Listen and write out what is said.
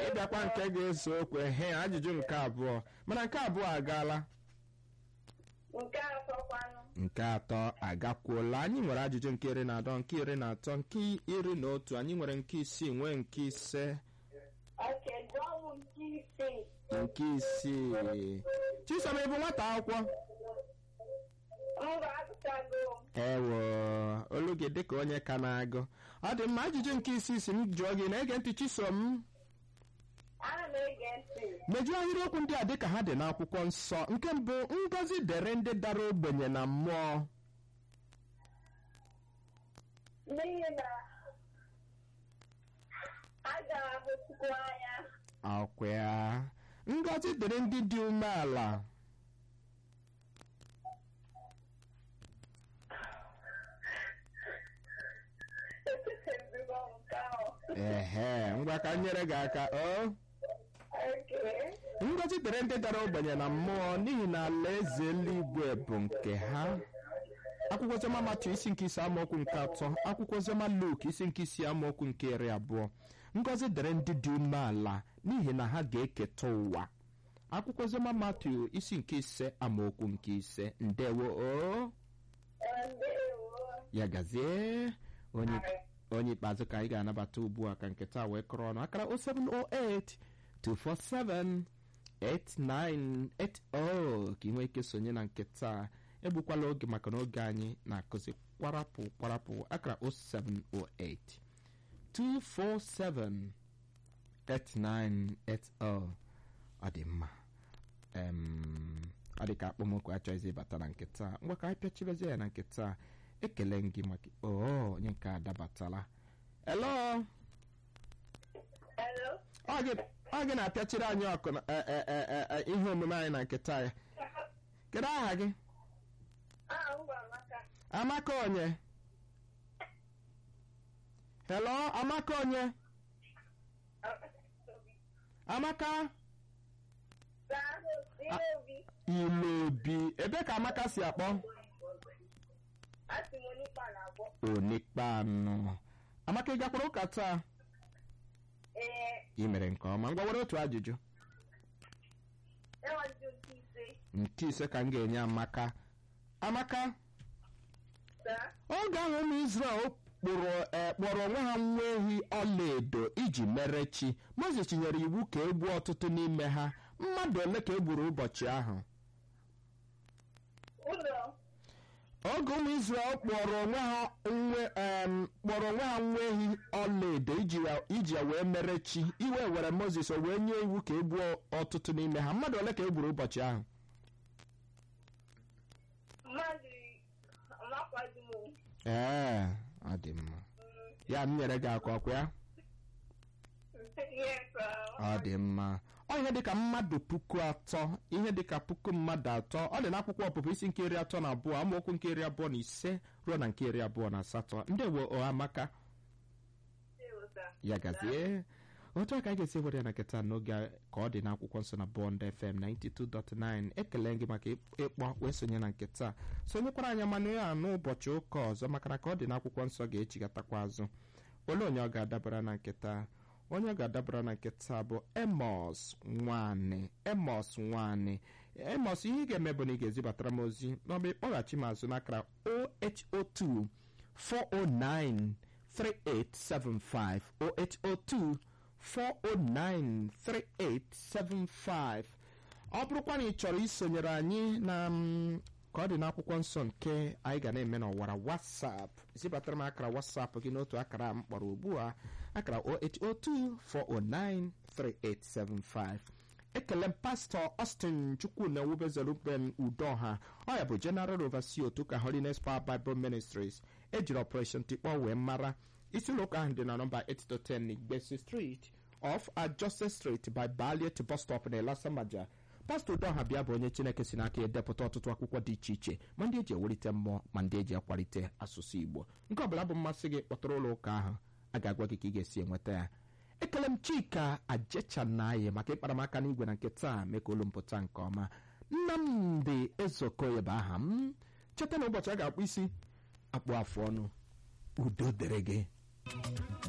ịbịakwa nke ga-eso okwu ehe ajụjụ nke abụọ mana nke abụọ agaala nke atọkwanụ nke atọ agakwuola anyị nwere ajụjụ nke iri na atọ nke iri na atọ nke iri na otu anyị nwere nke isii nwee nke ise oke jụọmụ nke isii nke isii chisom ị bụ nwata akwụkwọ mba agụchago m ewo olu gị dịka onye ka na-agụ ọ dị mma ajụjụ nke isii si m jụọ gị na-ege ntị chisom ana m ege ntị mejuo ahịrịokwu ndị a dịka ha dị n'akwụkwọ nsọ nke mbụ ngọzi dere ndị dara ogbenye na mmụọ n'ihi na a gara hụ chukwu anya akwa ya ngọzi dịrị ndị dị umeala echetezigo m nke ahụ ehe ngwa ka m nyere gị aka o oke ngọzi dịrị ndị dara ogbenye na mmụọ n'ihi na alaeze eluigwe bụ nke ha akwụkwọ oziọma matu isi nke ise amaokwu nke atọ akwụkwọ oziọma luk isi nke isi amaokwu nke iri abụọ ngọzi dịrị ndị dị umeala n'ihi na ha ga-eketa ụwa akwụkwọ oziọma matu isi nke ise amaokwu nke ise ndewo o ndewo ya gazie onye onye ikpeazụ ka anyị ga-anabata ugbu a ka nketa wee kọrọ ọnụ akara 0708 247 8980 ka ị nwee ike sonye na nketa egbukwala oge maka na oge anyị na-akụzi kwarapụ kwarapụ akara 0708 247 8980 ọ dị mma Em, ọ dị ka akpọmokwu achọghịzi ịbata na nketa ngwa ka anyị pịachibezie ya na nketa ekele m gị maka oo onye nke adabatala elo hello ọ gị- ọ gị na-apịachiri anyị ọkụ na- e- e- e- e- e- ihe omume anyị na nketa ya kedu aha gị aha m gwara maka amaka onye helo amaka onye amaka saa ihe obi ilobi ebe ka amaka si akpọ asị m onye ikpe na-agwọ onikpe anọ amaka ị gakwara ụka taa ee ị mere nke ọma ngwa were otu ajụjụ enwajụ nke ise nke ise ka m ga-enye amaka amaka saa oge ahụ ụmụ Izrel kpụrụ eh, kpọrọ onwe ha nwa ehi ọlaedo iji mere chi Mozis nyere iwu ka e gbuo ọtụtụ n'ime ha mmadụ ole ka e gburu ụbọchị ahụ ụlọ oge ụmụ Izrel kpọrọ onwe ha nwe em, kpọrọ onwe ha nwa ehi ọlaedo iji ya- iji ya wee mere chi iwe were Mozis o wee nye iwu ka e gbuo ọtụtụ n'ime ha mmadụ ole ka e gburu ụbọchị ahụ mmadụ amakwazi m ee ọ dị mma ya m nyere gị akwa ọkwa ya ihe ọ dị mma ọ ihe dịka mmadụ puku atọ ihe dịka puku mmadụ atọ ọ dị n'akwụkwọ ọpụpụ isi nke iri atọ na abụọ amaokwu nke iri abụọ na ise ruo na nke iri abụọ na asatọ ndewo ọhamaka ya gazie otu a ka anyị ga-esi were ya na nketa n'oge a ka ọ dị n'akwụkwọ nsọ na bọnd fm 92.9 ekele gị maka ịkpọ wee sonye na nketa sonyekwara anyị manụ ya n'ụbọchị ụka ọzọ maka na ka ọ dị n'akwụkwọ nsọ ga-echigatakwa azụ olee onye ọ ga-adabara na nketa onye ọ ga-adabara na nketa bụ emos nwanyị emos nwanyị emos ihe ị ga-eme bụ na ị ga-ezibatara m ozi n'ọba ịkpọghachi m azụ n'akara oho2 409 3875 0802 4093875 ọ bụrụkwa na ị chọrọ isonyere anyị na mm, ka ọ dị n'akwụkwọ nsọ nke anyị ga na-eme n'ọwara wasap zibatara m akara wasap gị n'otu akara m kpọrọ ugbu a akara 08024093875 ekele m pastọ Austin Chukwuna Owubezeruben Udoha ọ ya bụ General Overseer otu ka Holiness Power Bible Ministries ejiri Operation Tikpọ wee mara isi ụlọ ụka ahụ dị na nọmba 810 Igbesi Street off Adjusted Street by Balliet bus stop na Elasamaja pastọ Udoha bịa bụ onye Chineke si n'aka edepụta ọtụtụ akwụkwọ dị iche iche ma ndị eji ewelite mmụọ ma ndị eji akwalite asụsụ Igbo nke ọbụla bụ mmasị gị kpọtụrụ ụlọ ụka ahụ a ga-agwa gị ka ị ga-esi enweta ya ekele m chika ajechanaye maka ịkpara m aka n'igwe na nke taa mee ka olu m pụta nke ọma nnamdị ezokoye bụ aha m cheta na ụbọchị a ga-akpụ isi akpụ afụ ọnụ udo dịrị gị